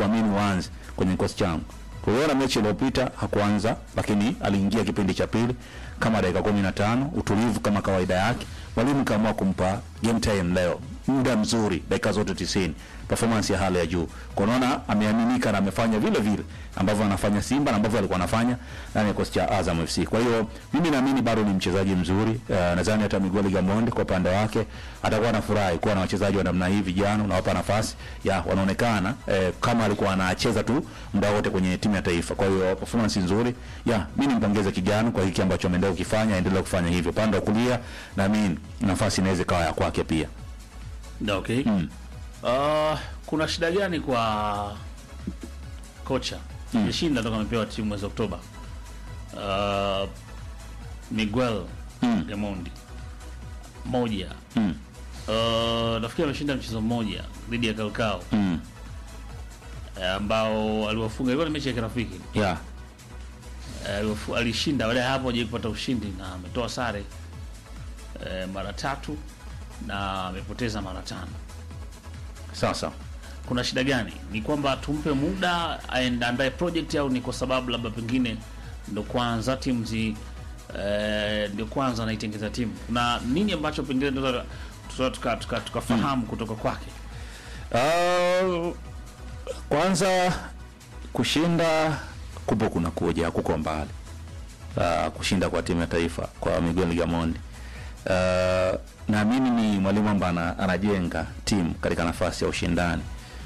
sikuamini uanze kwenye kikosi changu. Tuliona mechi iliyopita hakuanza, lakini aliingia kipindi cha pili kama dakika kumi na tano utulivu kama kawaida yake. Mwalimu kaamua kumpa game time leo, muda mzuri, dakika zote tisini, performance ya hali ya juu. Kwa unaona ameaminika na amefanya vile vile ambavyo anafanya Simba na ambavyo alikuwa anafanya ndani ya kikosi cha Azam FC. Kwa hiyo mimi naamini bado ni mchezaji mzuri. Uh, nadhani hata Miguel Gamondi kwa upande wake atakuwa anafurahi kuwa na wachezaji wa namna hii vijana, unawapa nafasi ya wanaonekana eh, kama alikuwa anacheza tu muda wote kwenye timu ya taifa. Kwa hiyo performance nzuri. Ya, mimi nimpongeze kijana kwa hiki ambacho ameendelea kukifanya, aendelee kufanya hivyo. Pande wa kulia naamini nafasi inaweza ikawa ya kwake pia. Da, okay. Mm. Uh, kuna shida gani kwa kocha Mm. jeshinda toka amepewa timu mwezi Oktoba uh, Miguel Mm. Gamondi moja Mm. uh, nafikiri ameshinda mchezo mmoja dhidi ya Kalkao Mm. eh, ambao aliwafunga, ilikuwa ni mechi ya kirafiki Yeah. Eh, aliwafu- alishinda. Baada ya hapo hajawahi kupata ushindi na ametoa sare eh, mara tatu na amepoteza mara tano. Sasa Kuna shida gani? Ni kwamba tumpe muda aende andae project au ni kwa sababu labda pengine ndo kwanza timu zi eh, ndio kwanza anaitengeza timu? Kuna nini ambacho pengine tunaweza tuka, tuka, tuka, tukafahamu kutoka kwake? Uh, kwanza kushinda kupo kuna kuja kuko mbali. Uh, kushinda kwa timu ya taifa kwa Miguel Gamondi. Uh, naamini ni mwalimu ambaye ana- anajenga timu katika nafasi ya ushindani.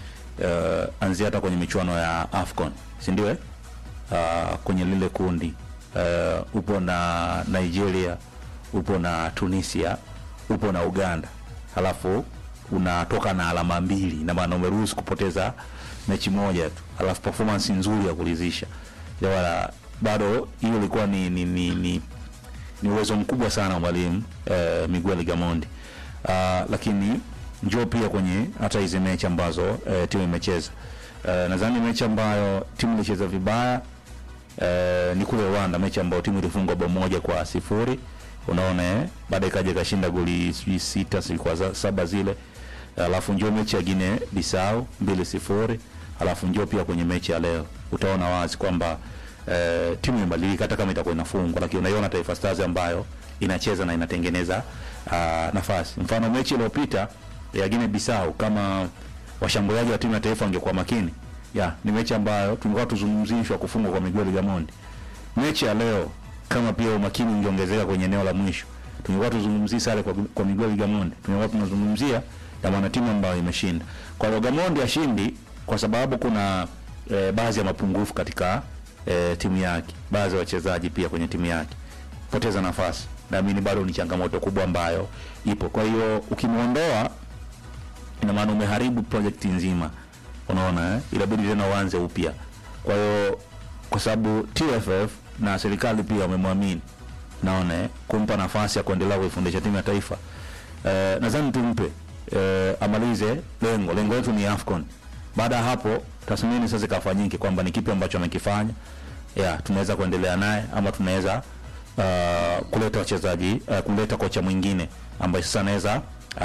Uh, anzia hata kwenye michuano ya AFCON, si ndio? eh? Uh, kwenye lile kundi uh, upo na Nigeria, upo na Tunisia, upo na Uganda, halafu unatoka na alama mbili, na maana umeruhusu kupoteza mechi moja tu, halafu performance nzuri ya kuridhisha. Wala bado hiyo ilikuwa ni ni, ni, ni ni uwezo mkubwa sana wa mwalimu eh, Miguel Gamondi. Uh, lakini njoo pia kwenye hata hizi mechi ambazo eh, timu imecheza. Eh, nadhani mechi ambayo timu ilicheza vibaya eh, ni kule Rwanda, mechi ambayo timu ilifungwa bao moja kwa sifuri unaona eh, baadaye ikaja ikashinda goli sijui sita sijui kwa za- saba zile, alafu njoo mechi ya Guinea Bissau mbili sifuri, alafu njoo pia kwenye mechi ya leo utaona wazi kwamba eh, timu imebadilika hata kama itakuwa inafungwa, lakini unaiona Taifa Stars ambayo inacheza na inatengeneza uh, nafasi. Mfano mechi iliyopita ya Guinea Bissau, kama washambuliaji wa timu ya taifa wangekuwa makini, ya ni mechi ambayo tungekuwa tuzungumzishwa kufungwa kwa Miguel Gamondi. Mechi ya leo kama pia umakini ungeongezeka kwenye eneo la mwisho, tungekuwa tuzungumzii sare kwa, kwa Miguel Gamondi, tungekuwa tunazungumzia ya mwana timu ambayo imeshinda. Kwa hiyo Gamondi ashindi kwa sababu kuna eh, baadhi ya mapungufu katika eh, timu yake, baadhi ya wachezaji pia kwenye timu yake poteza nafasi, naamini bado ni changamoto kubwa ambayo ipo. Kwa hiyo ukimwondoa, ina maana umeharibu project nzima, unaona eh? Inabidi tena uanze upya. Kwa hiyo kwa sababu TFF na serikali pia wamemwamini, naona eh, kumpa nafasi ya kuendelea kuifundisha timu ya taifa eh, nadhani tumpe eh, amalize lengo. Lengo letu ni AFCON. Baada ya hapo tathmini sasa ikafanyike kwamba ni kipi ambacho amekifanya, ya tunaweza kuendelea naye ama tunaweza uh, kuleta wachezaji uh, kuleta kocha mwingine ambaye sasa anaweza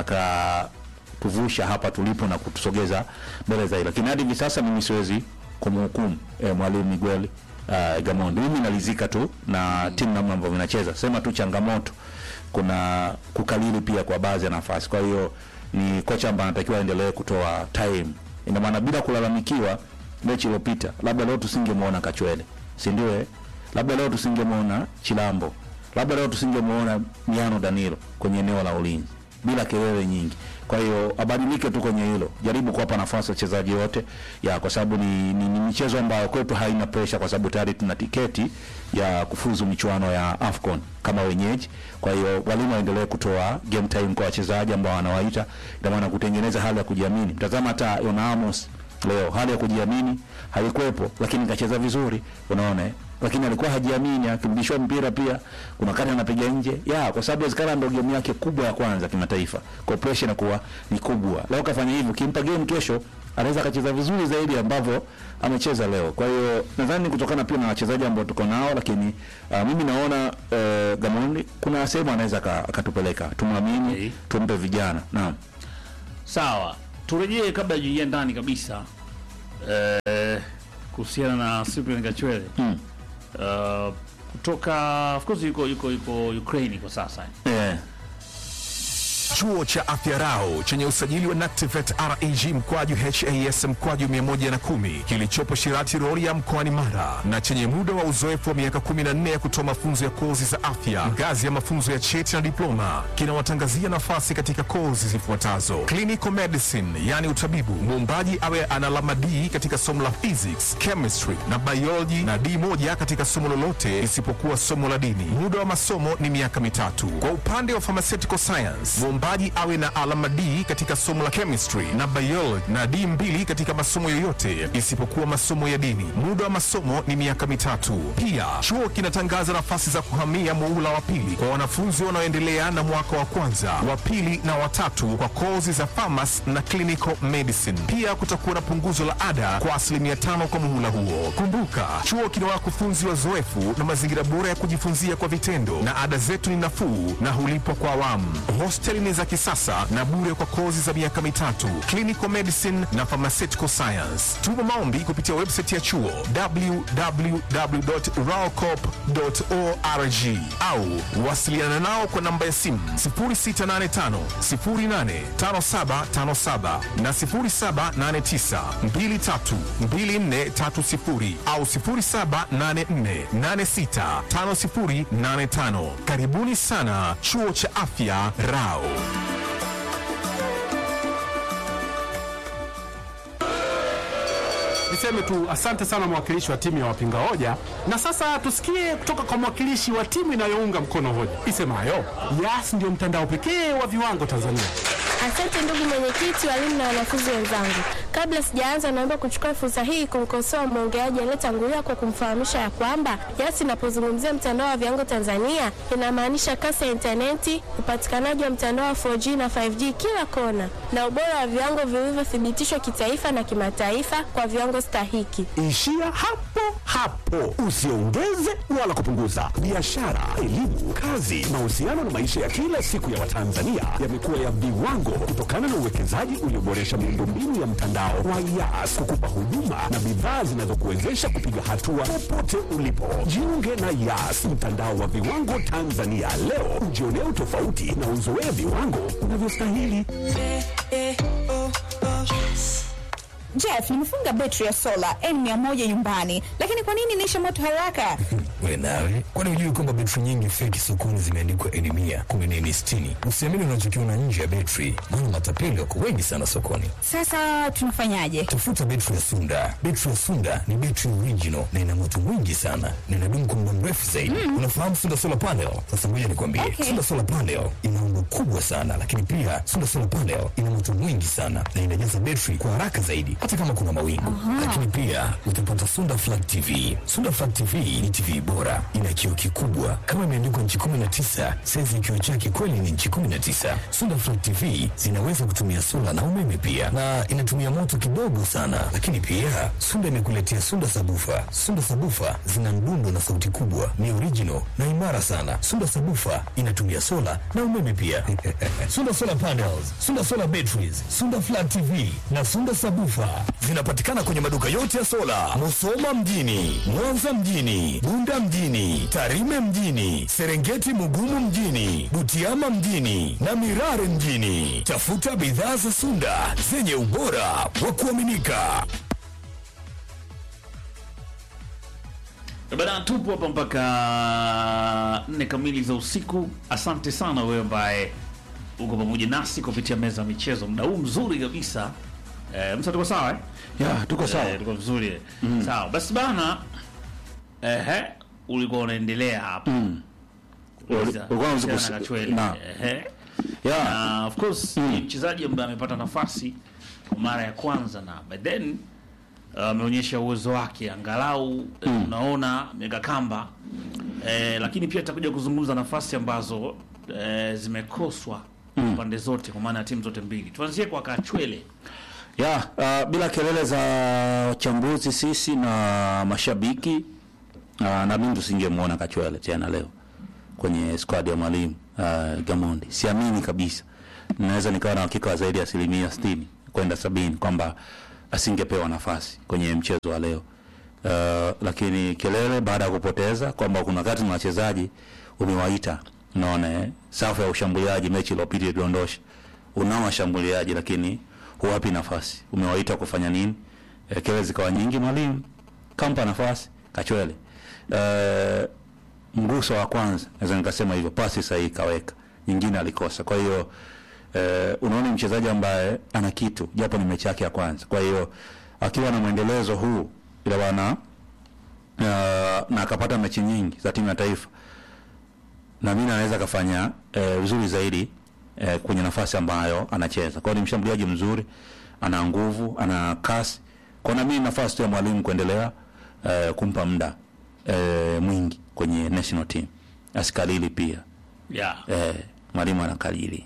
akatuvusha hapa tulipo na kutusogeza mbele zaidi, lakini hadi hivi sasa mimi siwezi kumhukumu eh, mwalimu Miguel uh, Gamondi. Mimi nalizika tu na timu namna ambavyo inacheza, sema tu changamoto kuna kukalili pia kwa baadhi ya nafasi. Kwa hiyo ni kocha ambaye anatakiwa aendelee kutoa time, ina maana bila kulalamikiwa mechi iliyopita, labda leo tusingemwona Kachwele, si ndio? eh? Labda leo tusingemwona Chilambo, labda leo tusingemwona Miano Danilo kwenye eneo la ulinzi bila kelele nyingi. Kwa hiyo abadilike tu kwenye hilo, jaribu kuwapa nafasi wachezaji wote ya, kwa sababu ni, ni, ni michezo ambayo kwetu haina pressure, kwa sababu tayari tuna tiketi ya kufuzu michuano ya AFCON kama wenyeji. Kwa hiyo walimu waendelee kutoa game time kwa wachezaji ambao wanawaita, ina maana kutengeneza hali ya kujiamini. Mtazama hata Yona Amos leo, hali ya kujiamini haikuwepo, lakini kacheza vizuri, unaona eh? lakini alikuwa hajiamini, akirudishwa mpira pia kuna kati anapiga nje ya, kwa sababu inawezekana ndio game yake kubwa ya kwanza kimataifa, kwa pressure inakuwa ni kubwa. Leo kafanya hivyo, kimpa game kesho anaweza akacheza vizuri zaidi ambavyo amecheza leo. Kwa hiyo nadhani kutokana pia na wachezaji ambao tuko nao, lakini uh, mimi naona uh, Gamondi kuna sehemu anaweza aka- akatupeleka, tumwamini, Okay. tumpe vijana. Naam. Sawa, turejee kabla ya kuingia ndani kabisa eh, kuhusiana na Cyprian Kachwele Mm. uh, kutoka of course yuko yuko yuko Ukraine kwa sasa Eh, Chuo cha Afya Rau chenye usajili wa NACTIVATE RAG mkwaju HAS mkwaju 110 kilichopo Shirati Rorya mkoani Mara na chenye muda wa uzoefu wa miaka 14 ya kutoa mafunzo ya kozi za afya ngazi ya mafunzo ya cheti na diploma kinawatangazia nafasi katika kozi zifuatazo: clinical medicine, yani utabibu, muombaji awe ana alama D katika somo la physics, chemistry na biology na D moja katika somo lolote isipokuwa somo la dini. Muda wa masomo ni miaka mitatu. Kwa upande wa pharmaceutical science, mwombaji awe na alama D katika somo la chemistry na biology na D mbili katika masomo yoyote isipokuwa masomo ya dini. Muda wa masomo ni miaka mitatu. Pia chuo kinatangaza nafasi za kuhamia muula wa pili kwa wanafunzi wanaoendelea na mwaka wa kwanza, wa pili na watatu kwa kozi za pharmacy na clinical medicine. Pia kutakuwa na punguzo la ada kwa asilimia tano kwa muhula huo. Kumbuka, chuo kina wakufunzi wazoefu na mazingira bora ya kujifunzia kwa vitendo, na ada zetu ni nafuu na hulipwa kwa awamu. Hosteli ni za kisasa na bure kwa kozi za miaka mitatu, clinical medicine na pharmaceutical science. Tuma maombi kupitia website ya chuo www.raocop.org au wasiliana nao kwa namba ya simu 0685 085757 na 0789 232430 au 0784865085. Karibuni sana chuo cha afya Rao. Niseme tu asante sana mwakilishi wa timu ya wapinga hoja, na sasa tusikie kutoka kwa mwakilishi wa timu inayounga mkono hoja isemayo Yas ndio mtandao pekee wa viwango Tanzania. Asante ndugu mwenyekiti, walimu na wanafunzi wenzangu. Kabla sijaanza, naomba kuchukua fursa hii kumkosoa mwongeaji aliyetangulia kwa kumfahamisha ya kwamba Yas inapozungumzia mtandao wa viwango Tanzania inamaanisha kasi ya intaneti, upatikanaji wa mtandao wa 4G na 5G kila kona, na ubora wa viwango vilivyothibitishwa kitaifa na kimataifa kwa viwango stahiki. Ishia hapo hapo, usiongeze wala kupunguza. Biashara, elimu, kazi, mahusiano na maisha ya kila siku ya Watanzania yamekuwa ya viwango kutokana na uwekezaji ulioboresha miundombinu ya mtandao wa Yas kukupa huduma na bidhaa zinazokuwezesha kupiga hatua popote ulipo. Jiunge na Yas, mtandao wa viwango Tanzania leo, ujionee utofauti na uzoee viwango unavyostahili. Jeff, nimefunga betri ya sola N100 nyumbani, lakini kwa nini inaisha moto haraka? We nawe, kwani hujui kwamba betri nyingi feki sokoni zimeandikwa N mia kumi na N sitini? Usiamini unachokiona nje ya betri, maana matapeli wako wengi sana sokoni. Sasa tunafanyaje? Tafuta betri ya Sunda. Betri ya Sunda ni betri original na ina moto mwingi sana na inadumu kwa muda mrefu zaidi. Unafahamu Sunda solar panel? Sasa ngoja nikwambie, Okay. Sunda solar panel ina umbo kubwa sana, lakini pia Sunda solar panel ina moto mwingi sana na inajaza betri kwa haraka zaidi, hata kama kuna mawingu. Lakini pia utapata Sunda flat TV. Sunda flat TV ni TV bora, ina kioo kikubwa kama imeandikwa nchi 19, saizi ya kioo chake kweli ni nchi 19. Sunda flat TV zinaweza kutumia sola na umeme pia, na inatumia moto kidogo sana. Lakini pia Sunda imekuletea Sunda sabufa. Sunda sabufa zina mdundo na sauti kubwa, ni original na imara sana. Sunda sabufa inatumia sola na umeme pia. Sunda solar panels, Sunda solar batteries, Sunda flat TV na Sunda sabufa zinapatikana kwenye maduka yote ya sola, Musoma mjini, Mwanza mjini, Bunda mjini, Tarime mjini, Serengeti Mugumu mjini, Butiama mjini na Mirare mjini. Tafuta bidhaa za Sunda zenye ubora wa kuaminika. Bana, tupo hapa mpaka nne kamili za usiku. Asante sana wewe ambaye uko pamoja nasi kupitia meza ya michezo, muda huu mzuri kabisa. Eh, msa tuko sawa eh? ya tuko sawa. Eh, tuko vizuri sawa. Basi bana, ehe, ulikuwa unaendelea hapa Kuuliza, ulikuwa unaanza kuhusiana kus- na Kachwele. na- Ehe. Ya, na of course ni mchezaji ambaye amepata nafasi kwa mara ya kwanza na by then uh, ameonyesha uwezo wake angalau eh, unaona mega kamba eh, lakini pia atakuja kuzungumza nafasi ambazo eh, zimekoswa pande zote kwa maana ya timu zote mbili. Tuanzie kwa Kachwele. ya uh, bila kelele za wachambuzi sisi na mashabiki uh, na mimi tusingemwona Kachwele tena leo kwenye squad ya mwalimu uh, Gamondi. Siamini kabisa, naweza nikawa na hakika wa zaidi ya asilimia sitini kwenda sabini kwamba asingepewa nafasi kwenye mchezo wa leo. uh, lakini kelele baada ya kupoteza kwamba kuna wakati na wachezaji umewaita, unaona eh, safu ya ushambuliaji mechi iliyopita iliondosha, unao washambuliaji lakini huwapi nafasi, umewaita kufanya nini? Eh, kelele zikawa nyingi, mwalimu kampa nafasi Kachwele uh, mguso wa kwanza naweza nikasema hivyo, pasi sahihi kaweka, nyingine alikosa. Kwa hiyo eh, unaona ni mchezaji ambaye ana kitu, japo ni mechi yake ya kwanza. Kwa hiyo akiwa na mwendelezo huu ila bwana uh, na akapata mechi nyingi za timu ya taifa, na mimi anaweza akafanya eh, vizuri zaidi eh, kwenye nafasi ambayo anacheza. Kwa hiyo ni mshambuliaji mzuri, ana nguvu, ana kasi. Kwa na mimi nafasi tu ya mwalimu kuendelea eh, kumpa muda eh, mwingi kwenye national team, asikalili pia yeah. eh, mwalimu anakalili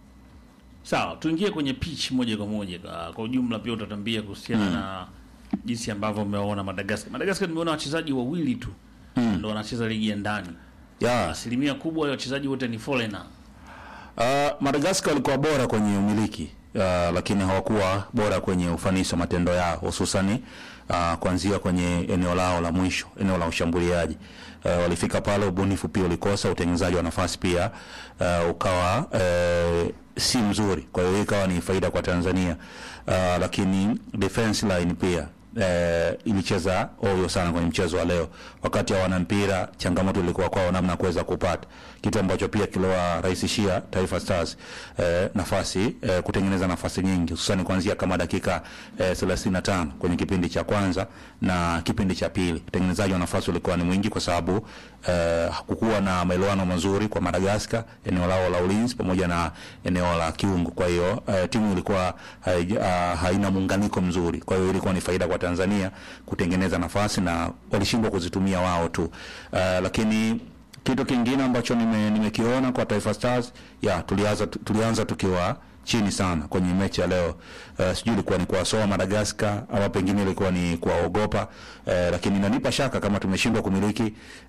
Sawa, tuingie kwenye pitch moja kwa moja. Kwa, kwa ujumla pia utatambia kuhusiana na jinsi ambavyo umeona Madagascar. Madagascar nimeona wachezaji wawili tu ndo wanacheza ligi ya ndani. yeah. Asilimia kubwa ya wachezaji wote ni foreigner. Uh, Madagascar walikuwa bora kwenye umiliki uh, lakini hawakuwa bora kwenye ufanisi wa matendo yao hususani uh, kuanzia kwenye eneo lao la mwisho, eneo la ushambuliaji. Uh, walifika pale, ubunifu pia ulikosa, utengenezaji wa nafasi pia uh, ukawa uh, si mzuri. Kwa hiyo hii ikawa ni faida kwa Tanzania uh, lakini defense line pia eh, ilicheza ovyo sana kwenye mchezo wa leo. Wakati hawana mpira, changamoto ilikuwa kwao namna ya kuweza kupata kitu ambacho pia kiliwarahisishia Taifa Stars eh, nafasi eh, kutengeneza nafasi nyingi hususani kuanzia kama dakika eh, 35 kwenye kipindi cha kwanza na kipindi cha pili. Utengenezaji wa nafasi ulikuwa ni mwingi kwa sababu eh, hakukuwa na maelewano mazuri kwa Madagascar, eneo lao la ulinzi pamoja na eneo la kiungo. Kwa hiyo eh, timu ilikuwa haija- ah, haina muunganiko mzuri, kwa hiyo ilikuwa ni faida kwa Tanzania kutengeneza nafasi na walishindwa kuzitumia wao tu. Eh, lakini kitu kingine ambacho nime- nimekiona kwa Taifa Stars ya tulianza tulianza tukiwa chini sana kwenye mechi ya leo. Uh, sijui ilikuwa ni kuwasoa Madagascar ama pengine ilikuwa ni kuwaogopa uh, lakini inanipa shaka kama tumeshindwa kumiliki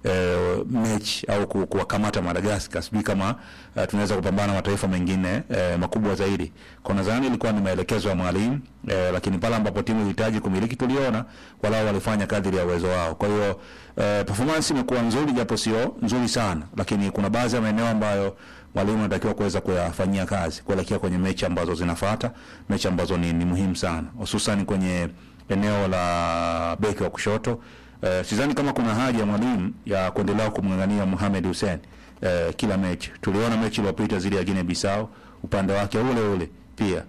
uh, mechi au ku- kuwakamata Madagascar. Sijui kama uh, tunaweza kupambana na mataifa mengine uh, makubwa zaidi. Kwa nadhani ilikuwa ni maelekezo ya mwalimu uh, lakini pale ambapo timu ilihitaji kumiliki tuliona walao walifanya kadri ya uwezo wao. Kwa hiyo uh, performance imekuwa nzuri japo sio nzuri sana, lakini kuna baadhi ya maeneo ambayo mwalimu anatakiwa kuweza kuyafanyia kazi kuelekea kwenye mechi ambazo zinafuata, mechi ambazo ni, ni muhimu sana, hususan kwenye eneo la beki wa kushoto. Uh, sidhani kama kuna haja ya mwalimu ya kuendelea kumng'ang'ania Mohamed Hussein uh, kila mechi. Tuliona mechi iliyopita zile ya Guinea Bissau, upande wake ule ule pia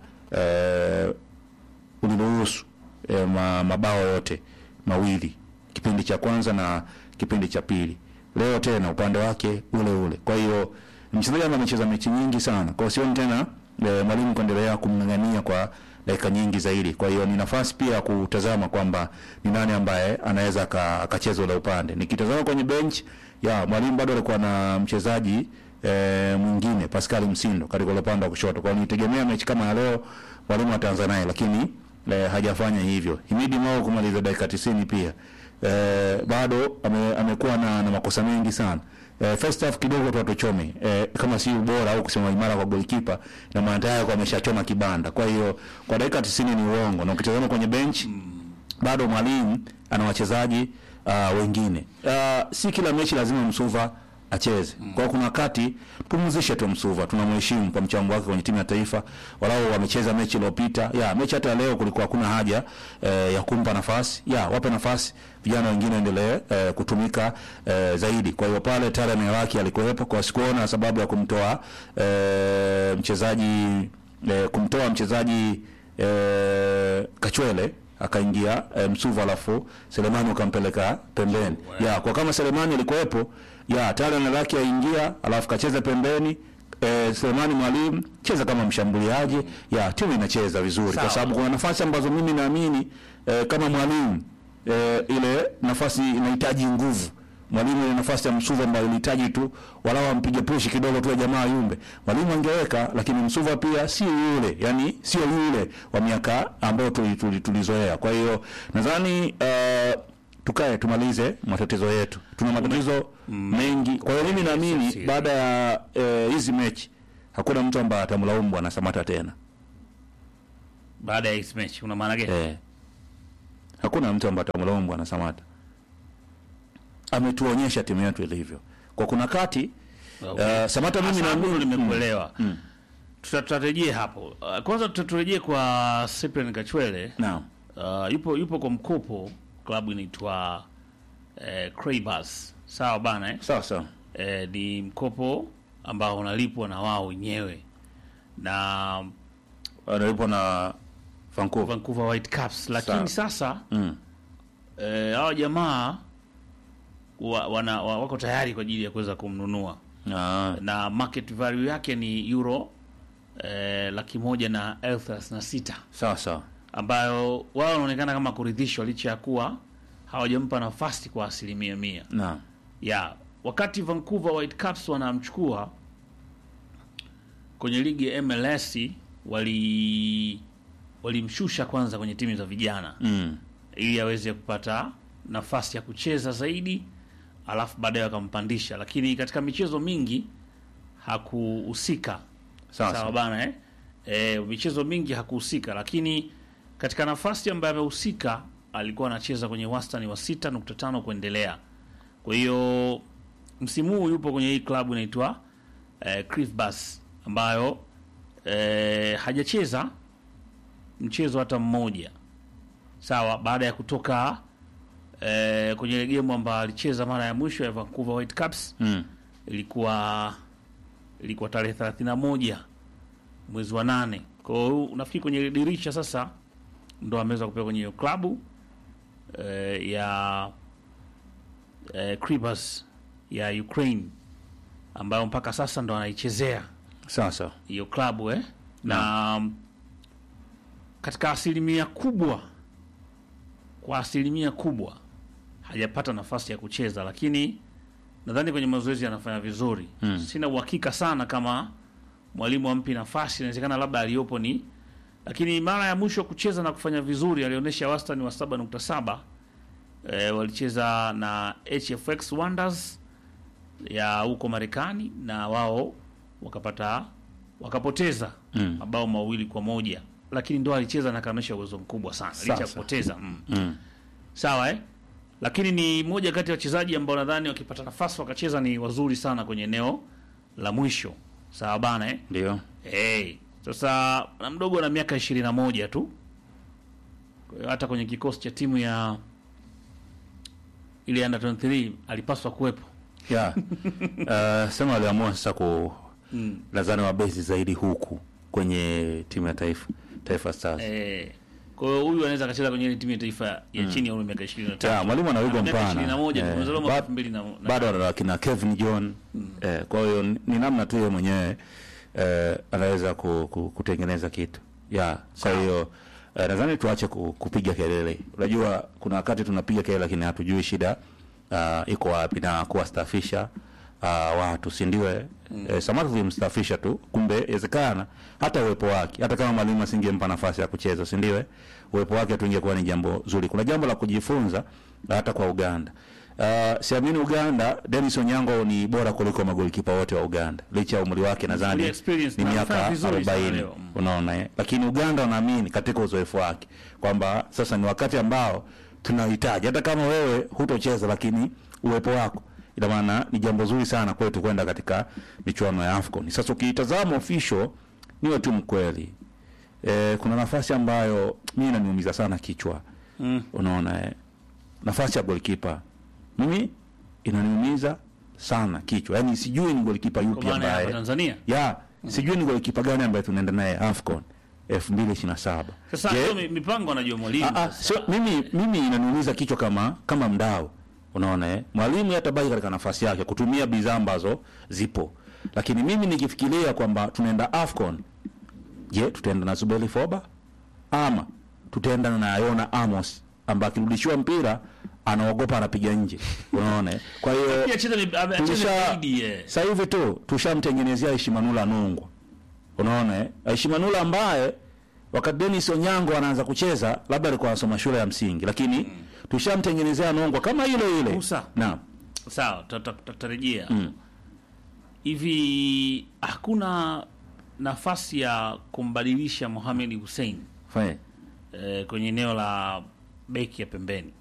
uh, uliruhusu eh, ma, mabao yote mawili kipindi cha kwanza na kipindi cha pili. Leo tena upande wake ule ule. Kwa hiyo ni mchezaji ambaye amecheza mechi nyingi sana, kwa hiyo sioni tena eh, mwalimu kuendelea kumng'ang'ania kwa dakika nyingi zaidi. Kwa hiyo ni nafasi pia ya kutazama kwamba ni nani ambaye anaweza aka- akacheza ule upande. Nikitazama kwenye bench ya mwalimu bado alikuwa na mchezaji eh, mwingine Pascal Msindo katika ule upande wa kushoto. Kwa hiyo nitegemea mechi kama ya leo mwalimu ataanza naye, lakini eh, hajafanya hivyo. Himidi Mao kumaliza dakika 90 pia eh, bado ame, amekuwa na, na makosa mengi sana. Eh, first half kidogo tu atuchome eh, kama si ubora au kusema imara kwa goalkeeper na maana tayari kwa ameshachoma kibanda. Kwa hiyo kwa dakika 90 ni uongo, na ukitazama kwenye bench bado mwalimu ana wachezaji uh, wengine uh, si kila mechi lazima Msuva acheze. Kwa hiyo kuna wakati tumzishe tu Msuva, tunamheshimu kwa mchango wake kwenye timu ya taifa. Walau wamecheza mechi iliyopita, ya mechi hata leo kulikuwa hakuna haja eh, ya kumpa nafasi, ya wape nafasi vijana wengine endelee eh, kutumika eh, zaidi. Kwa hiyo pale Tara Neraki alikuwepo, kwa sikuona sababu ya kumtoa eh, mchezaji eh, kumtoa mchezaji eh, Kachwele akaingia e, Msuva alafu Selemani ukampeleka pembeni. Ya, kwa kama Selemani alikuwepo, ya talent lake aingia alafu kacheza pembeni e, Selemani mwalimu cheza kama mshambuliaji. Ya, timu inacheza vizuri Sawa. kwa sababu kuna nafasi ambazo mimi naamini e, kama mwalimu e, ile nafasi inahitaji nguvu mwalimu ile nafasi ya Msuva ambayo ilihitaji tu walau ampige pushi kidogo tu ya jamaa yumbe, mwalimu angeweka, lakini Msuva pia si yule, yani sio yule wa miaka ambayo tulizoea tuli, tulizoea. Kwa hiyo nadhani uh, tukae tumalize matatizo yetu, tuna matatizo mengi. Kwa hiyo mimi naamini baada ya eh, hizi mechi hakuna mtu ambaye atamlaumu bwana Samata tena baada ya his match una maana gani? eh. hakuna mtu ambaye atamlaumu bwana Samata. Ametuonyesha timu yetu ilivyo. Kwa kuna kati uh, Samata mimi Sasa na hapo nimekuelewa. Tuta- Tutarejea hapo. Uh, Kwanza tuta- turejee kwa Cyprian Kachwele. Naam. Uh, yupo yupo kwa mkopo klabu inaitwa eh, Craibas. Sawa bana eh? Sawa sawa. eh, ni mkopo ambao unalipwa na wao wenyewe na Analipwa na Vancouver. Vancouver Whitecaps, lakini Sawa. sasa Mm. eh, hawa jamaa wa, wana, wa, wako tayari kwa ajili ya kuweza kumnunua Ah, na market value yake ni euro eh, laki moja na elfu thelathini na sita sawa sawa. ambayo wao wanaonekana kama kuridhishwa licha ya kuwa hawajampa nafasi kwa asilimia mia Naam. ya wakati Vancouver Whitecaps wanamchukua kwenye ligi ya MLS wali walimshusha kwanza kwenye timu za vijana Mm. ili aweze kupata nafasi ya kucheza zaidi, alafu baadaye wakampandisha, lakini katika michezo mingi hakuhusika. Sawa Sawa sawa. bana eh? E, michezo mingi hakuhusika, lakini katika nafasi ambayo amehusika alikuwa anacheza kwenye wastani wa 6.5 kuendelea. Kwa hiyo msimu huu yupo kwenye hii klabu inaitwa eh, Crifbas ambayo eh, hajacheza mchezo hata mmoja sawa, baada ya kutoka eh, kwenye ile game ambayo alicheza mara ya mwisho ya Vancouver Whitecaps Mm. ilikuwa ilikuwa tarehe 31 mwezi wa nane. Kwa hiyo unafikiri kwenye dirisha sasa ndo ameweza kupewa kwenye hiyo klabu eh, ya eh, Kribas ya Ukraine ambayo mpaka sasa ndo anaichezea Sawa sawa. hiyo klabu eh? na mm, katika asilimia kubwa kwa asilimia kubwa hajapata nafasi ya kucheza, lakini nadhani kwenye mazoezi anafanya vizuri Mm. sina uhakika sana kama mwalimu ampi nafasi, inawezekana labda aliyopo ni, lakini mara ya mwisho kucheza na kufanya vizuri alionyesha wastani wa 7.7. E, walicheza na HFX Wonders ya huko Marekani na wao wakapata wakapoteza Mm. mabao mawili kwa moja, lakini ndo alicheza na kaonyesha uwezo mkubwa sana licha ya Sasa. kupoteza mm. Mm. Sawa eh? Lakini ni moja kati ya wachezaji ambao nadhani wakipata nafasi wakacheza ni wazuri sana kwenye eneo la mwisho. Sawa bana eh? Ndio. Hey, sasa na mdogo na miaka ishirini na moja tu. Kwa hiyo hata kwenye kikosi cha timu ya ile under 23 alipaswa kuwepo. Yeah. uh, sema waliamua sasa ku lazani wabezi zaidi huku kwenye timu ya taifa Taifa Stars. Eh, kwa hiyo huyu anaweza akacheza kwenye ile timu ya taifa ya chini ya umri wa miaka 23. Yeah, mwalimu ana wigo Ana miaka mpana. 21 tu, Eh, amezaliwa mwaka ba- 2000 na- na- bado ana kina Kevin John eh, kwa hiyo ni ni namna tu yeye mwenyewe eh, anaweza ku, ku, kutengeneza kitu yeah. Kwa hiyo eh, nadhani tuache ku, kupiga kelele. Unajua kuna wakati tunapiga kelele lakini hatujui shida uh, iko wapi na kuwastafisha uh, watu si ndio? eh? Eh, Samata tulimstafisha tu, kumbe inawezekana hata uwepo wake, hata kama mwalimu asingempa nafasi ya kucheza, si ndio? eh? Uwepo wake tu ingekuwa ni jambo zuri. Kuna jambo la kujifunza hata kwa Uganda. Uh, siamini Uganda, Dennis Onyango ni bora kuliko magolikipa wote wa Uganda licha ya umri wake, nadhani Full experience ni na miaka anafanya vizuri sana 40 leo. Mm. unaona eh? Lakini Uganda wanaamini katika uzoefu wake kwamba sasa ni wakati ambao tunahitaji, hata kama wewe hutocheza, lakini uwepo wako ina maana ni jambo zuri sana kwetu kwenda katika michuano ya AFCON. Sasa ukiitazama official, niwe tu mkweli e, kuna nafasi ambayo mimi inaniumiza sana kichwa Mm. unaona eh? nafasi ya golikipa mimi inaniumiza sana kichwa, yaani sijui ni golikipa Kwa yupi maana ya hapa ambaye Tanzania. ya sijui ni golikipa gani ambaye tunaenda naye AFCON 2027. Sasa Je, hiyo mi- mipango anajua mwalimu. Ah, ah, sasa. sio mimi mimi inaniumiza kichwa kama kama mdau unaona eh mwalimu yatabaki katika nafasi yake kutumia bidhaa ambazo zipo lakini mimi nikifikiria kwamba tunaenda AFCON je tutaenda na Zubeli Foba ama tutaenda na Yona Amos ambaye akirudishiwa mpira anaogopa anapiga nje unaona eh? kwa hiyo Pia cheza ni- ame- acheze tulisha zaidi, eh. sasa hivi tu tushamtengenezea Ishimanula Nungwa unaona eh Ishimanula ambaye wakati Dennis Onyango anaanza kucheza labda alikuwa anasoma shule ya msingi lakini tushamtengenezea Nungwa kama ile ile Musa. naam Sawa, tuta- tuta- tutarejea. Hivi hakuna nafasi ya kumbadilisha Mohamed Hussein fine eh, kwenye eneo la beki ya pembeni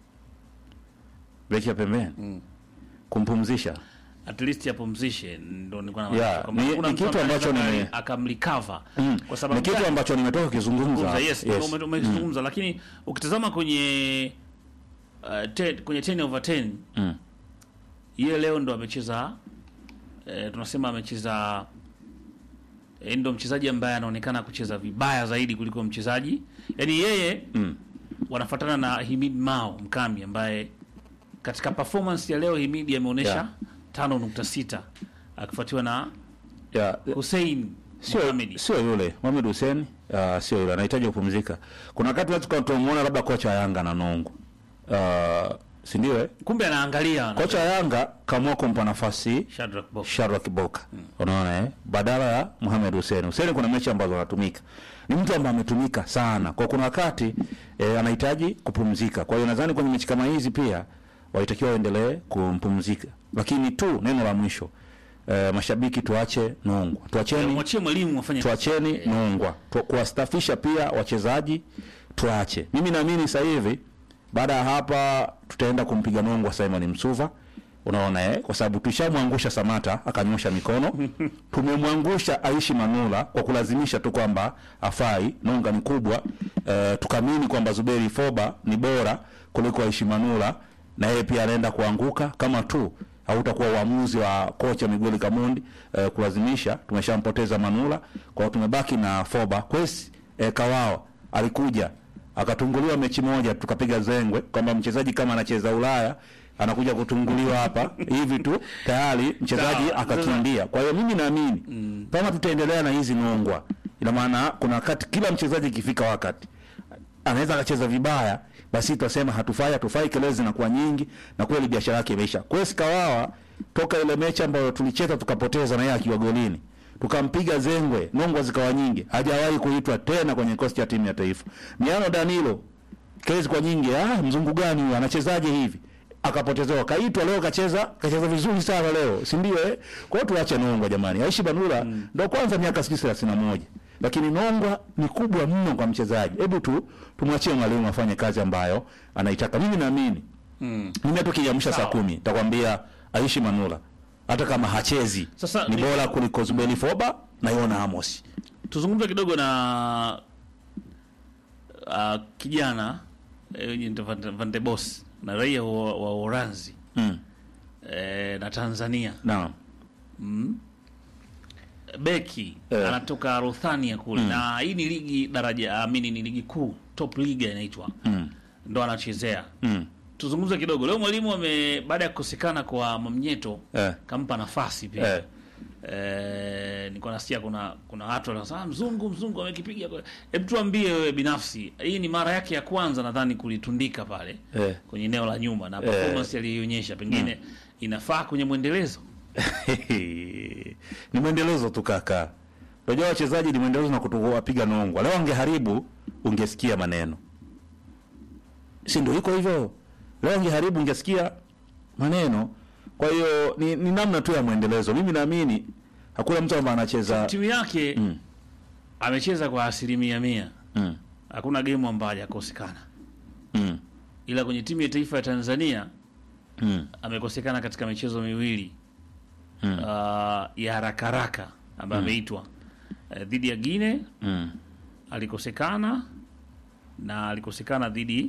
beki ya pembeni kumpumzisha at least apumzishe, ndo nilikuwa na Yeah, kwamba ni- hakuna ni mtu kitu ambaye ambacho anaweza nime- akamrecover Mm. kwa sababu ni kitu gani? ambacho nimetoka kukizungumza Zungumza, yes, Yes. ume- umezungumza lakini ukitazama kwenye uh, ten, kwenye 10 over 10 Mm. yeye leo ndo amecheza eh, tunasema amecheza eh, ndo mchezaji ambaye anaonekana kucheza vibaya zaidi kuliko mchezaji yani yeye Mm. wanafuatana na Himid Mao Mkami ambaye katika performance ya leo Himid ameonyesha Yeah. 5.6 akifuatiwa na Yeah. Hussein sio Mohamed. sio yule Mohamed Hussein uh, sio yule anahitaji kupumzika. Kuna wakati watu kwa tumuona labda kocha wa Yanga na Nungu uh, si ndio eh? kumbe anaangalia Kocha wa Yanga kaamua kumpa nafasi Shadrack Boka. Shadrack Kiboka unaona eh, badala ya Mohamed Hussein. Hussein kuna mechi ambazo anatumika, ni mtu ambaye ametumika sana, kwa kuna wakati eh, anahitaji kupumzika. Kwa hiyo nadhani kwenye mechi kama hizi pia walitakiwa waendelee kumpumzika, lakini tu neno la mwisho eh, mashabiki tuache nongwa, tuacheni mwachie mwalimu afanye tuacheni nongwa tu, kuwastafisha pia wachezaji tuache. Mimi naamini sasa hivi baada ya hapa tutaenda kumpiga nongwa Simon Msuva, unaona eh, kwa sababu tushamwangusha Samata akanyosha mikono, tumemwangusha Aishi Manula kwa kulazimisha tu kwamba afai, nonga ni kubwa eh, tukamini kwamba Zuberi Foba ni bora kuliko Aishi Manula, na yeye pia anaenda kuanguka kama tu hautakuwa uamuzi wa kocha Miguel Kamondi eh, kulazimisha. Tumeshampoteza Manula, kwa hiyo tumebaki na Foba. Kwesi eh, Kawawa alikuja akatunguliwa mechi moja, tukapiga zengwe kwamba mchezaji kama anacheza Ulaya anakuja kutunguliwa hapa hivi tu tayari mchezaji Sawa, akakimbia. Kwa hiyo mimi naamini kama tutaendelea na hizi nongwa, ina maana kuna wakati kila mchezaji ikifika wakati anaweza akacheza vibaya, basi tutasema hatufai, hatufai, kelele zinakuwa nyingi, na kweli biashara yake imeisha. Kwesi Kawawa toka ile mechi ambayo tulicheza tukapoteza na yeye akiwa golini tukampiga zengwe, nongwa zikawa nyingi, hajawahi kuitwa tena kwenye kikosi cha timu ya taifa. Miano Danilo kesi kwa nyingi, ah, mzungu gani huyu anachezaje hivi? Akapotezewa, kaitwa leo, kacheza kacheza vizuri sana leo, si ndio? Eh, kwa hiyo tuache nongwa jamani. Aishi Banula ndo kwanza miaka sijui thelathini na moja lakini nongwa ni kubwa mno kwa mchezaji. Hebu tu tumwachie mwalimu afanye kazi ambayo anaitaka. Mimi naamini Mm. mimi hata ukiamsha saa Sawa. kumi nitakwambia Aishi Manula hata kama hachezi Sasa ni ni- bora kuliko Zubeli Foba na Yona Amos. tuzungumze kidogo na uh, kijana eh, Van Van de Bos na raia wa, wa Uholanzi Mm. eh, na Tanzania Naam. beki Eh. anatoka Rothania kule na hii ni ligi daraja amini ni ligi kuu top liga inaitwa Mm. ndo anachezea Mm. tuzungumze kidogo leo mwalimu ame baada ya kukosekana kwa Mamnyeto Eh. kampa nafasi pia Eh. Eh, nilikuwa nasikia kuna kuna watu wanasema "Ah, mzungu mzungu amekipiga kwa-" hebu tuambie wewe binafsi hii ni mara yake ya kwanza nadhani kulitundika pale Eh. kwenye eneo la nyuma na performance aliyoionyesha pengine inafaa kwenye mwendelezo ni mwendelezo tu kaka. Unajua wachezaji ni mwendelezo na kutokuwapiga nongwa. Leo angeharibu ungesikia maneno, si ndio? Iko hivyo. Leo angeharibu ungesikia maneno. Kwa hiyo ni, ni namna tu ya mwendelezo. Mimi naamini hakuna mtu ambaye anacheza timu yake Mm. amecheza kwa asilimia mia mm. hakuna gemu ambayo hajakosekana Mm. ila kwenye timu ya taifa ya Tanzania Mm. amekosekana katika michezo miwili Mm. uh, ya haraka haraka ambayo ameitwa uh, dhidi ya Guinea Mm. alikosekana na alikosekana dhidi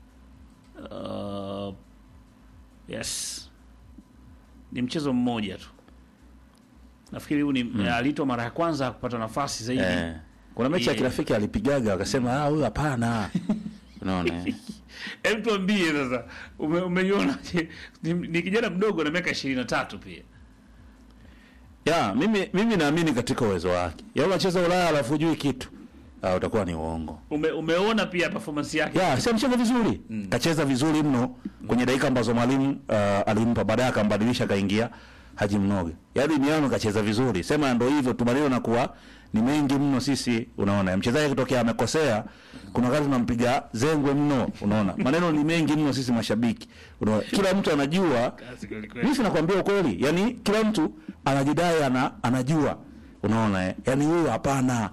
uh, yes ni mchezo mmoja tu nafikiri huu ni mm. aliitwa mara ya kwanza kupata nafasi zaidi Eh. Kuna mechi ya Yeah. kirafiki alipigaga akasema ah, huyu hapana. Unaona? eh? Hebu tuambie sasa, ume, umeiona ni, ni kijana mdogo na miaka ishirini na tatu pia Ya, mimi mimi naamini katika uwezo wake. Ya unacheza Ulaya alafu hujui kitu. Ah, utakuwa ni uongo. ume, umeona pia performance yake Ya, si amecheza vizuri. Kacheza vizuri mno kwenye dakika ambazo mwalimu uh, alimpa baadaye akambadilisha kaingia Haji Mnoge. Yaani Miano kacheza vizuri. Sema ndio hivyo tu maneno na kuwa ni mengi mno sisi unaona. Mchezaji kutokea amekosea kuna wakati tunampiga zengwe mno unaona. Maneno ni mengi mno sisi mashabiki. Unaona. Kila mtu anajua Kazi kweli kweli. mimi sinakwambia ukweli, yaani kila mtu anajidai ana, anajua, unaona eh? Yaani huyu hapana,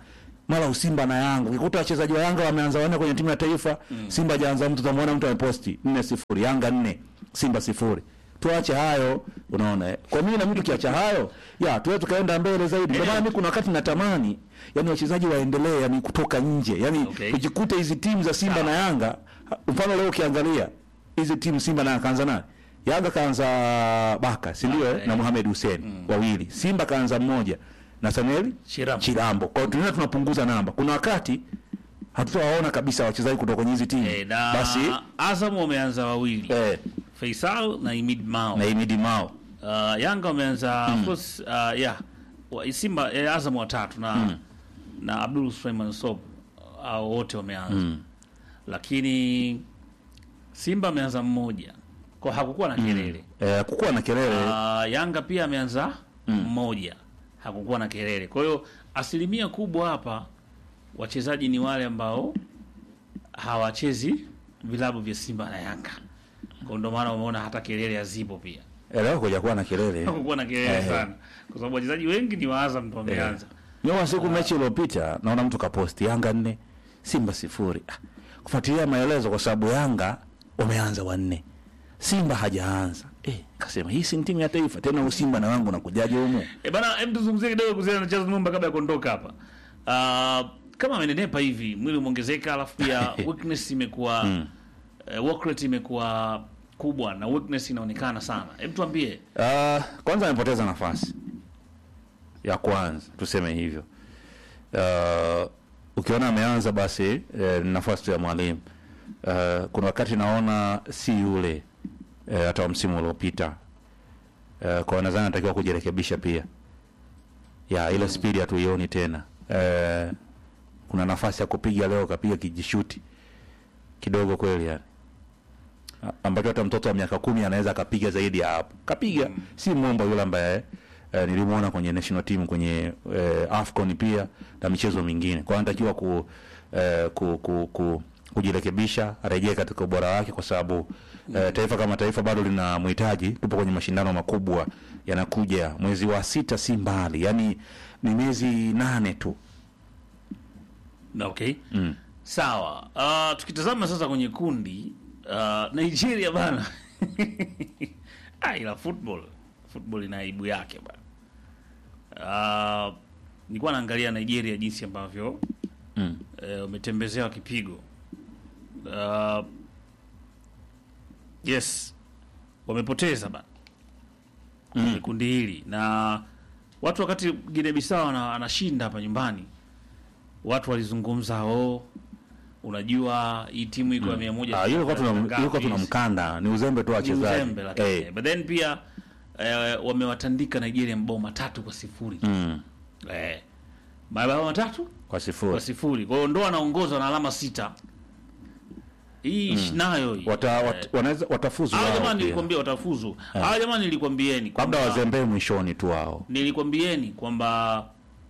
mara usimba na Yanga. Ukikuta wachezaji wa Yanga wameanza wanne kwenye timu ya taifa, Simba hajaanza mtu, utamwona mtu ameposti 4-0, Yanga 4, Simba sifuri. Tuache hayo, unaona. eh. Kwa mimi na mimi tukiacha hayo, ya tuwe tukaenda mbele zaidi. Ndio maana mimi kuna wakati natamani yani wachezaji waendelee yani kutoka nje. Yani Okay. ukikuta hizi timu za Simba na Yanga, mfano leo ukiangalia hizi timu Simba na Yanga kaanza nani? Yanga kaanza Baka, si ndio? eh? Na Mohamed Hussein wawili. Simba kaanza mmoja na Samuel Chirambo. Chirambo. Kwa hiyo tunaenda tunapunguza namba. Kuna wakati hatutawaona kabisa wachezaji kutoka kwenye hizi timu. Eh, na Basi Azam wameanza wawili eh, Faisal na Imid Mao. na Imidi Mao. Uh, Yanga wameanza of course uh, yeah. Wa- Simba eh, Azam watatu na na Abdul Suleiman Sob au wote wameanza. Lakini Simba ameanza mmoja. Kwa hakukuwa na kelele. Eh, kukuwa na kelele. Uh, Yanga pia ameanza mmoja, hakukuwa na kelele. Kwa hiyo asilimia kubwa hapa wachezaji ni wale ambao hawachezi vilabu vya Simba na Yanga, kwa ndio maana umeona hata kelele hazipo pia, Eh, leo kuja kuwa na kelele. hakukuwa na kelele Eh. sana, kwa sababu wachezaji wengi ni wa Azam ndio wameanza. Nyuma siku mechi iliyopita naona mtu kaposti Yanga nne Simba sifuri. Ah, Kufuatilia maelezo kwa sababu Yanga wameanza wanne. Simba hajaanza. Eh, kasema hii si timu ya taifa tena huu Simba na wangu nakujaje humu? E bana, hem tuzungumzie kidogo kuhusiana na Charles Numba kabla ya kuondoka hapa. Uh, kama amenenepa hivi, mwili umeongezeka, alafu pia weakness imekuwa eh, work rate imekuwa kubwa na weakness inaonekana sana. Hem tuambie. Uh, kwanza amepoteza nafasi ya kwanza, tuseme hivyo. Uh, ukiona ameanza basi eh, ni nafasi tu ya mwalimu. Uh, kuna wakati naona si yule eh, hata wa msimu uliopita. Uh, kwa nadhani anatakiwa kujirekebisha pia. Ya ile spidi hatuioni tena. Uh, kuna nafasi ya kupiga leo kapiga kijishuti kidogo kweli yani A- ambacho hata mtoto wa miaka kumi anaweza akapiga zaidi ya hapo. Kapiga si mwomba yule ambaye eh, nilimwona kwenye national team kwenye eh, AFCON pia na michezo mingine. Kwa hiyo anatakiwa ku, eh, ku, ku, ku kujirekebisha, arejee katika ubora wake, kwa sababu eh, taifa kama taifa bado linamhitaji. Tupo kwenye mashindano makubwa yanakuja mwezi wa sita, si mbali, yani ni miezi nane tu. Na okay. Sawa. Uh, tukitazama sasa kwenye kundi uh, Nigeria bana. ah, ila football football ina aibu yake bana. Uh, nilikuwa naangalia Nigeria jinsi ambavyo Mm. eh, umetembezewa kipigo. Uh, yes. Wamepoteza bana. Kwenye kundi hili na watu wakati Guinea Bissau ana- anashinda hapa nyumbani watu walizungumza oh, unajua hii timu iko ya mia moja Ah, yule kwa tuna ngapi yule kwa tuna hizi? mkanda, ni uzembe tu wa Ni wachezaji. uzembe lakini Eh, but then pia eh, wamewatandika Nigeria mabao matatu kwa sifuri mm, eh, mabao matatu kwa kwa sifuri. sifuri kwa hiyo ndo anaongozwa na alama sita hii mm. nayo hii Wata, Eh, wat, wanaweza watafuzu hawa wao jamaa pia. nilikwambia watafuzu hawa jamaa nilikwambieni labda kwamba- wazembee mwishoni tu wao. nilikwambieni kwamba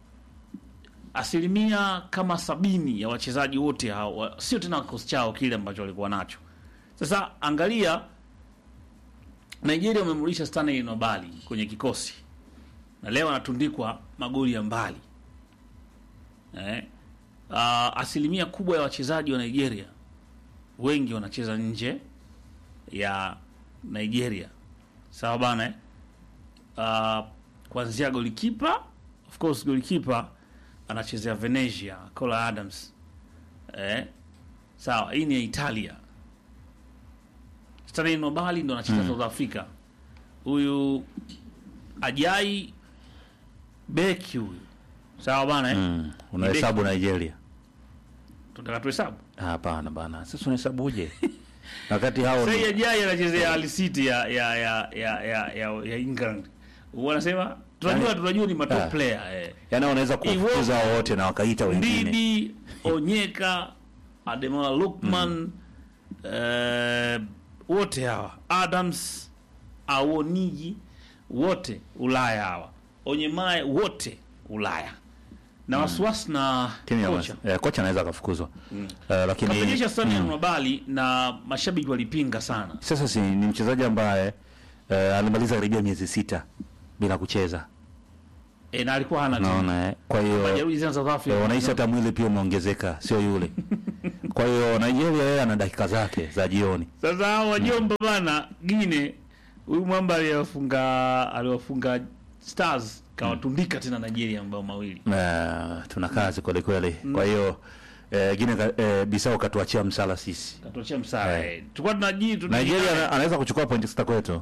asilimia kama sabini ya wachezaji wote hao wa- sio tena kikosi chao kile ambacho walikuwa nacho. Sasa angalia, Nigeria wamemrudisha Stanley Nobali kwenye kikosi na leo anatundikwa magoli ya mbali eh. Uh, asilimia kubwa ya wachezaji wa Nigeria wengi wanacheza nje ya Nigeria, sawa bana eh? uh, kuanzia golikipa of course golikipa anachezea Venezia Cola Adams eh, sawa hii ni ya Italia Stanley Nobali ndo anacheza South Africa huyu Ajai beki huyu sawa bana eh? Mm. Unahesabu Nigeria? tunataka tuhesabu Hapana bana, sasa unahesabuje? wakati hao sasa ni- hii Ajai anachezea Hull City ya ya ya ya ya, ya, ya England wanasema tunajua Yaani- tunajua ni matop Ah. player eh. yani wanaweza kufukuza Iwobi. wote na wakaita wengine. Ndidi, Onyeka, Ademola Lukman eh, wote hawa Adams, Awoniji wote Ulaya hawa, Onyemae wote Ulaya na wasiwasi na Timu ya kocha eh, kocha anaweza akafukuzwa. Eh, lakini kapenyesha Stanley Nobali na mashabiki walipinga sana. sasa si ni mchezaji ambaye eh, alimaliza karibia miezi sita bila kucheza. e, na alikuwa hana timu naona eh. kwa hiyo majeruhi sana South Africa eh, wanahisi hata mwili pia umeongezeka sio yule kwa hiyo Nigeria yeye ana dakika zake za jioni Sasa hao wajomba bana Gine, huyu mwamba aliwafunga aliwafunga Stars kawatundika tena Nigeria mabao mawili. Eh, tuna kazi kweli kweli kwa hiyo eh, Guinea ka- eh, Bissau katuachia msala sisi Katuachia msara. Eh. Eh. Tulikuwa tunaji tuna Nigeria ana- anaweza kuchukua pointi sita kwetu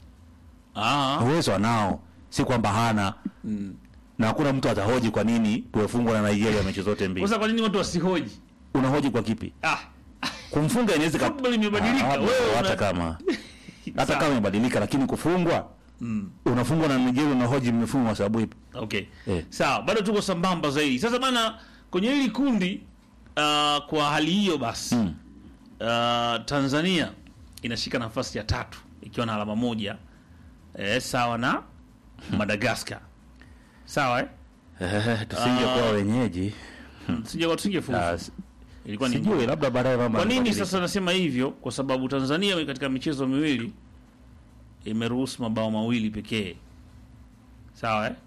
Ah. uwezo anao si kwamba hana na hakuna mtu atahoji kwa nini tuwefungwa na Nigeria mechi zote mbili Sasa kwa nini watu wasihoji? unahoji kwa kipi Ah. kumfunga inaweza ka- Football imebadilika. Ah, Wewe una- hata kama hata Sawa. kama imebadilika lakini kufungwa unafungwa na Nigeria unahoji mmefungwa kwa sababu ipi Okay. Eh. Sawa, bado tuko sambamba zaidi. Sasa bana kwenye hili kundi uh, kwa hali hiyo basi Mm. uh, Tanzania inashika nafasi ya tatu ikiwa na alama moja eh, sawa na Madagascar. Sawa eh? Eh, tusingekuwa wenyeji Sija tusingefuzu. Ah, s- Ilikuwa ni sijui labda baadaye mambo Kwa nini yanabadilika. sasa nasema hivyo? Kwa sababu Tanzania katika michezo miwili imeruhusu mabao mawili pekee, sawa eh?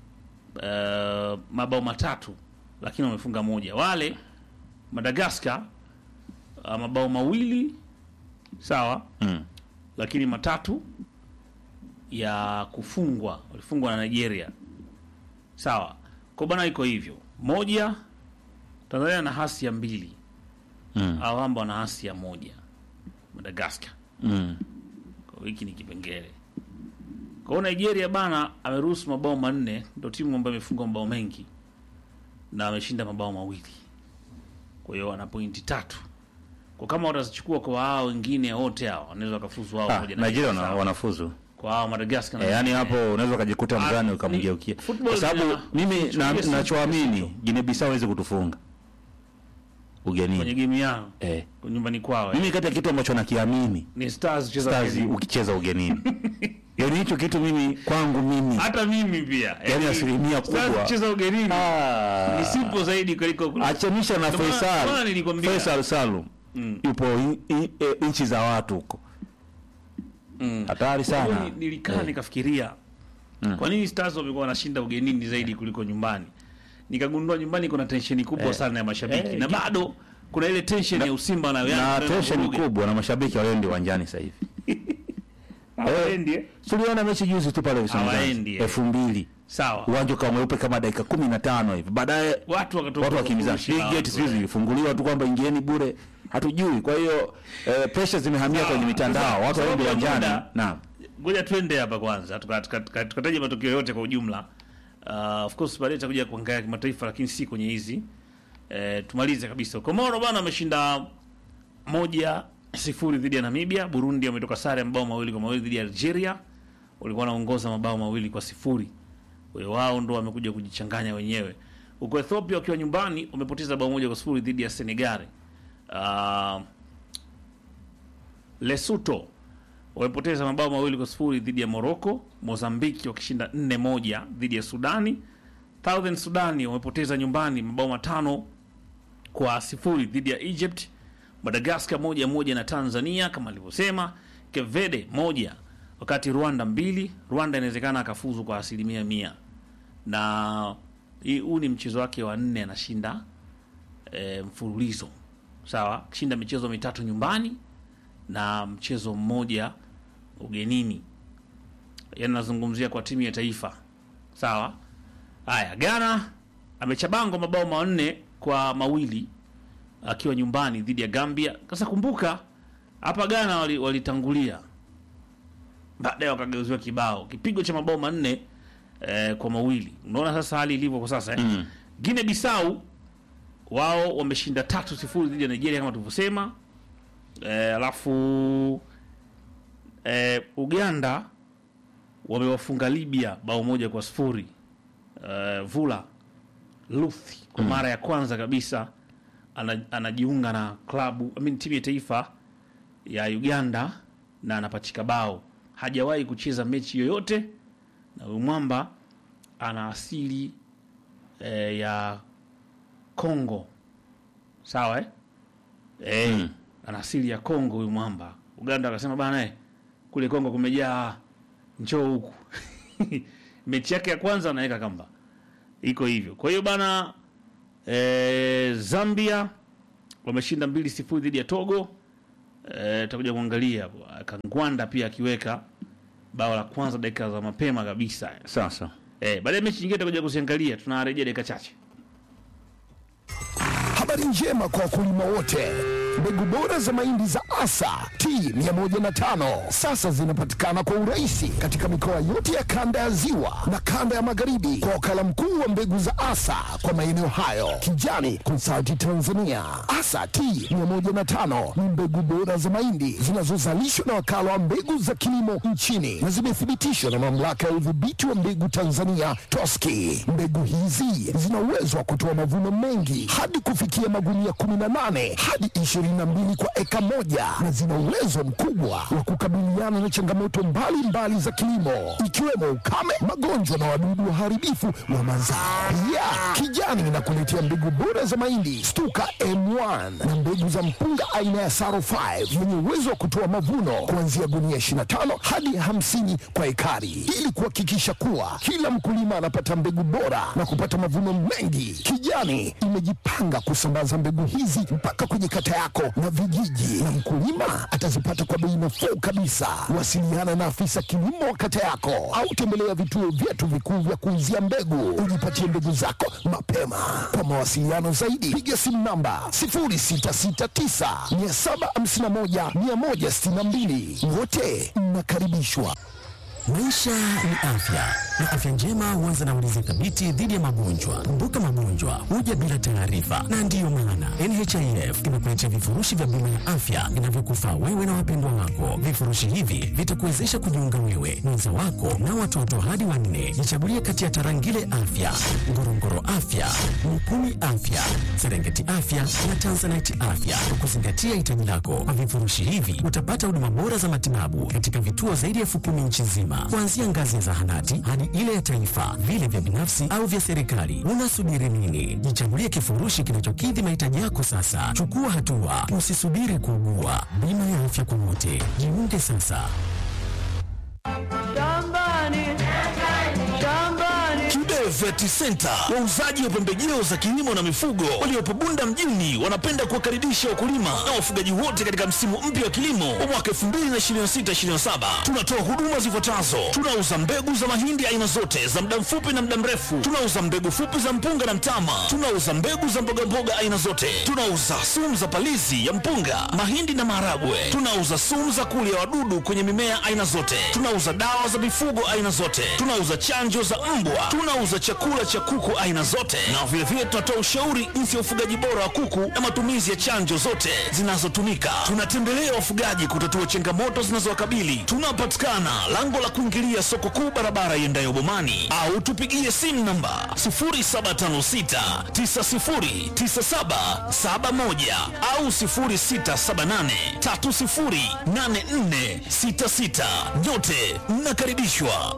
Uh, mabao matatu lakini wamefunga moja. Wale Madagascar uh, mabao mawili sawa, Mm. lakini matatu ya kufungwa, walifungwa na Nigeria, sawa. Kwa bana, iko hivyo. Moja, Tanzania na hasi ya mbili Mm. awamba wana hasi ya moja Madagascar. Mm. Kwa hiki ni kipengele. Kwa hiyo Nigeria bana ameruhusu mabao manne, ndio timu ambayo imefunga mabao mengi na ameshinda mabao mawili. Kwa hiyo ana pointi tatu. Kwa kama watazichukua kwa hao wengine wote hao wanaweza wakafuzu wao Ah, pamoja na Nigeria wana- sawa. wanafuzu kwa hao Madagascar na Eh, yani wengine. hapo unaweza ukajikuta Ah, mzani ni- ukamgeukia, football kwa sababu ina- mimi na- tuchukulie sisi nachoamini hicho. Guinea Bissau hawezi kutufunga kwenye ugenini. game yao Eh, kwa nyumbani kwao. eh. mimi kati ya kitu ambacho nakiamini Ni Stars kucheza Stars ugenini. ukicheza ugenini, yani hicho kitu mimi kwangu mimi Hata mimi pia. Yani Eh, asilimia Stars kubwa. kucheza ugenini Ah, ni simple zaidi kuliko kuliko- achanisha na Ndio maana- ndio maana Faisal nilikwambia. Faisal Salum Mm. yupo i- i- e, nchi za watu huko Mm. hatari Kwa hiyo sana. ni- nilikaa Eh. nikafikiria kwa nini Stars wamekuwa wanashinda ugenini zaidi kuliko nyumbani. Nikagundua nyumbani kuna tensheni kubwa Eh. sana ya mashabiki Eh, na ki- bado kuna ile tension ya Usimba na Yanga na ndio tension inavuruga. kubwa na mashabiki hawaendi uwanjani sasa hivi. Hawaendi, eh? Tuliona mechi juzi tu pale Usimba Hawaendi, eh. elfu mbili Sawa. uwanja ukawa mweupe kama dakika kumi na tano hivi, baadaye Watu wakatoka watu wakimbizana, kufurushi na Big gate watu, sijui eh. zilifunguliwa tu kwamba ingieni bure, hatujui. Kwa hiyo eh, pressure zimehamia Sawa. kwenye mitandao, Sasa, watu waende sababu ya uwanjani. muda, Naam, Ngoja twende hapa kwanza tuka- tuka- tuka- tukataje matokeo yote kwa ujumla. Uh, of course baadaye tutakuja kuangalia kimataifa, lakini si kwenye hizi eh, tumalize kabisa. Komoro bwana ameshinda moja sifuri dhidi ya Namibia. Burundi wametoka sare ya mabao mawili kwa mawili dhidi ya Algeria, walikuwa wanaongoza mabao mawili kwa sifuri. Kwa hiyo wao ndo wamekuja kujichanganya wenyewe. Huko Ethiopia wakiwa nyumbani wamepoteza bao moja kwa sifuri dhidi ya Senegal. Uh, Lesotho wamepoteza mabao mawili kwa sifuri dhidi ya Morocco. Mozambiki wakishinda nne moja dhidi ya Sudani. Southern Sudani wamepoteza nyumbani mabao matano kwa sifuri dhidi ya Egypt. Madagascar moja moja na Tanzania kama alivyosema. Kevede moja wakati Rwanda mbili. Rwanda inawezekana akafuzu kwa asilimia mia, na hii- huu ni mchezo wake wa nne anashinda e, mfululizo sawa, kishinda michezo mitatu nyumbani na mchezo mmoja ugenini. Yani nazungumzia kwa timu ya taifa sawa. Haya, Ghana amechabangwa mabao manne kwa mawili akiwa nyumbani dhidi ya Gambia. Sasa kumbuka hapa Ghana wali- walitangulia baadaye wakageuziwa kibao kipigo cha mabao manne eh, kwa mawili. Unaona sasa hali ilivyo kwa sasa eh? mm. Guinea Bissau wao wameshinda tatu sifuri dhidi ya Nigeria kama tulivyosema. Eh, alafu eh, Uganda wamewafunga Libya bao moja kwa sifuri. Eh, Vula Luthi kwa mara ya kwanza kabisa ana, anajiunga na klabu I mean, timu ya taifa ya Uganda na anapachika bao. Hajawahi kucheza mechi yoyote, na huyu mwamba ana asili eh, ya Kongo, sawa eh? Eh, ana asili ya Kongo huyu mwamba. Uganda akasema bana, eh, kule Kongo kumejaa, njoo huku. mechi yake ya kwanza anaweka kamba iko hivyo. Kwa hiyo bana e, Zambia wameshinda mbili sifuri dhidi ya Togo. Eh, tutakuja kuangalia hapo. Kangwanda pia akiweka bao la kwanza dakika za mapema kabisa. Sasa Eh, baadaye mechi nyingine tutakuja kuziangalia, tunarejea dakika chache. Habari njema kwa wakulima wote. Mbegu bora za mahindi za Asa T105 sasa zinapatikana kwa urahisi katika mikoa yote ya kanda ya Ziwa na kanda ya Magharibi kwa wakala mkuu wa mbegu za Asa kwa maeneo hayo, Kijani Consulting Tanzania. Asa T105 ni mbegu bora za mahindi zinazozalishwa na wakala wa mbegu za kilimo nchini na zimethibitishwa na mamlaka ya udhibiti wa mbegu Tanzania TOSCI. Mbegu hizi zina uwezo wa kutoa mavuno mengi hadi kufikia magunia 18 hadi 22 kwa eka moja na zina uwezo mkubwa wa kukabiliana na changamoto mbalimbali za kilimo ikiwemo ukame, magonjwa na wadudu waharibifu wa mazao. Pia Kijani inakuletea mbegu bora za mahindi Stuka M1 na mbegu za mpunga aina ya Saro 5 yenye uwezo wa kutoa mavuno kuanzia gunia 25 hadi 50 kwa ekari ili kuhakikisha kuwa kila mkulima anapata mbegu bora na kupata mavuno mengi. Kijani imejipanga kusambaza mbegu hizi mpaka kwenye kata yako na vijiji, na mkulima atazipata kwa bei nafuu kabisa. Wasiliana na afisa kilimo wa kata yako au tembelea vituo vyetu vikuu vya kuuzia mbegu, ujipatie mbegu zako mapema. Kwa mawasiliano zaidi, piga simu namba 0669 751 162. Wote mnakaribishwa. Maisha ni afya na afya njema huanza na ulinzi thabiti dhidi ya magonjwa. Kumbuka, magonjwa huja bila taarifa, na ndiyo maana NHIF imekuletea vifurushi vya bima ya afya vinavyokufaa wewe na wapendwa wako. Vifurushi hivi vitakuwezesha kujiunga wewe, mwenza wako na watoto hadi wanne. Jichagulie kati ya Tarangire Afya, Ngorongoro Afya, Mukumi Afya, Serengeti Afya na Tanzanite Afya kwa kuzingatia hitaji lako. Kwa vifurushi hivi utapata huduma bora za matibabu katika vituo zaidi ya elfu kumi nchi nzima, kuanzia ngazi ya zahanati hadi ile ya taifa, vile vya binafsi au vya serikali. Unasubiri nini? Jichagulie kifurushi kinachokidhi mahitaji yako sasa. Chukua hatua, usisubiri kuugua. Bima ya afya kwa wote, jiunge sasa. Kibe Vet Center, wauzaji wa pembejeo za kilimo na mifugo waliopo Bunda mjini, wanapenda kuwakaribisha wakulima na wafugaji wote katika msimu mpya wa kilimo wa mwaka 2026/2027. Tunatoa huduma zifuatazo: tunauza mbegu za mahindi aina zote za muda mfupi na muda mrefu, tunauza mbegu fupi za mpunga na mtama, tunauza mbegu za mbogamboga aina zote, tunauza sumu za palizi ya mpunga, mahindi na maharagwe, tunauza sumu za kulia wadudu kwenye mimea aina zote, tunauza dawa za mifugo aina zote, tunauza chanjo za mbwa, tunauza chakula cha kuku aina zote, na vilevile tunatoa ushauri jinsi ya ufugaji bora wa kuku na matumizi ya chanjo zote zinazotumika. Tunatembelea wafugaji kutatua changamoto zinazowakabili. Tunapatikana lango la kuingilia soko kuu, barabara iendayo Bomani, au tupigie simu namba 0756909771 au 0678308466. Nyote mnakaribishwa.